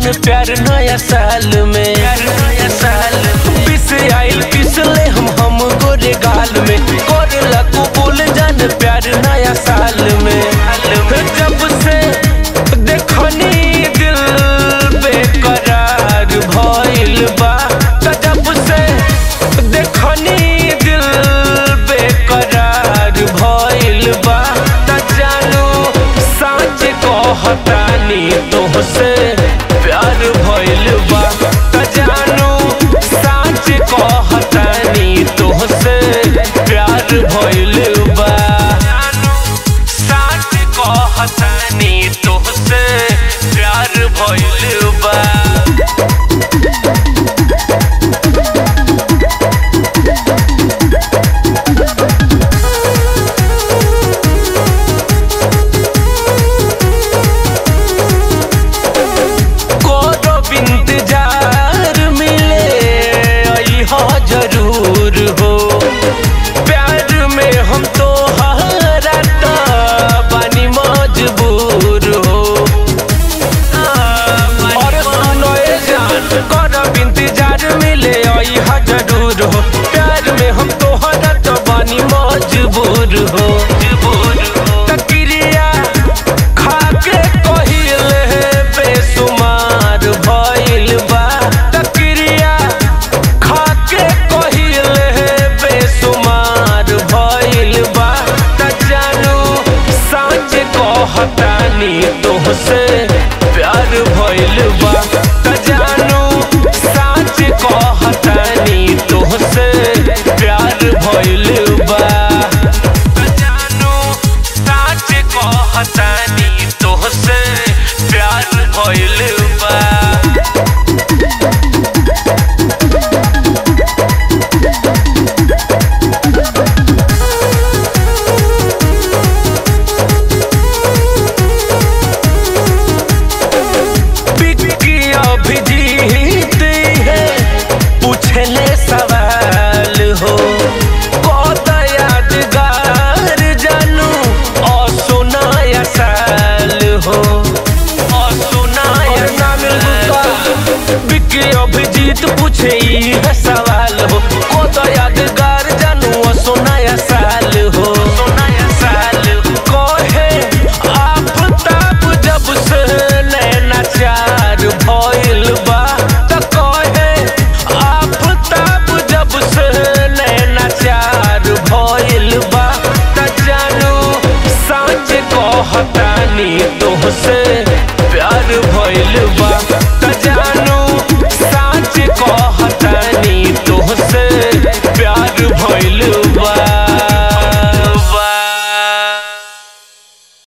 जान प्यार नया साल में प्यार नया साल पिस आइल पिसले हम हम गोरे गाल में कोरला कबूल जान प्यार नया साल में जब से देखनी दिल बेकरार भइल बा त जब से देखनी दिल बेकरार भइल बा त जानू साँच कहतानी तोहसे प्यार भइल बा त जानू साँच कहतानी तोहसे प्यार भइल बा जानू साँच कहतानी तोहसे प्यार भइल बा कोनो इंतजार मिले आई हो जरूर हो प्यार में हम तो हरा बानी मजबूर हो और सुनो ए जान कोनो इंतजार मिले आई हो जरूर हो प्यार में हम तो हरा बानी मजबूर हो मजबूर हो तकिरिया खाके कहिले बेसुमार भइल बा तकिरिया खाके कहिले बेसुमार भइल बा त जानू साँच कहतानी तोहसे प्यार भइल बा त जानू साँच कहतानी तोहसे प्यार भइल बा त जानू साँच कहतानी तोहसे प्यार भइल बा बिक्की अभिजीत है पूछले सवाल हो कत यादगार जानू असुनाया साल हो असुनाया साल बिक्की अभिजीत पूछे ई है सवाल हो कत यादगार जानू असुनाया साल हो सुनाया साल कहे आफताब जब से नैना चार भइल बा त कहे आफताब जब से नैना चार भइल बा त जानू साँच कहतानी तोहसे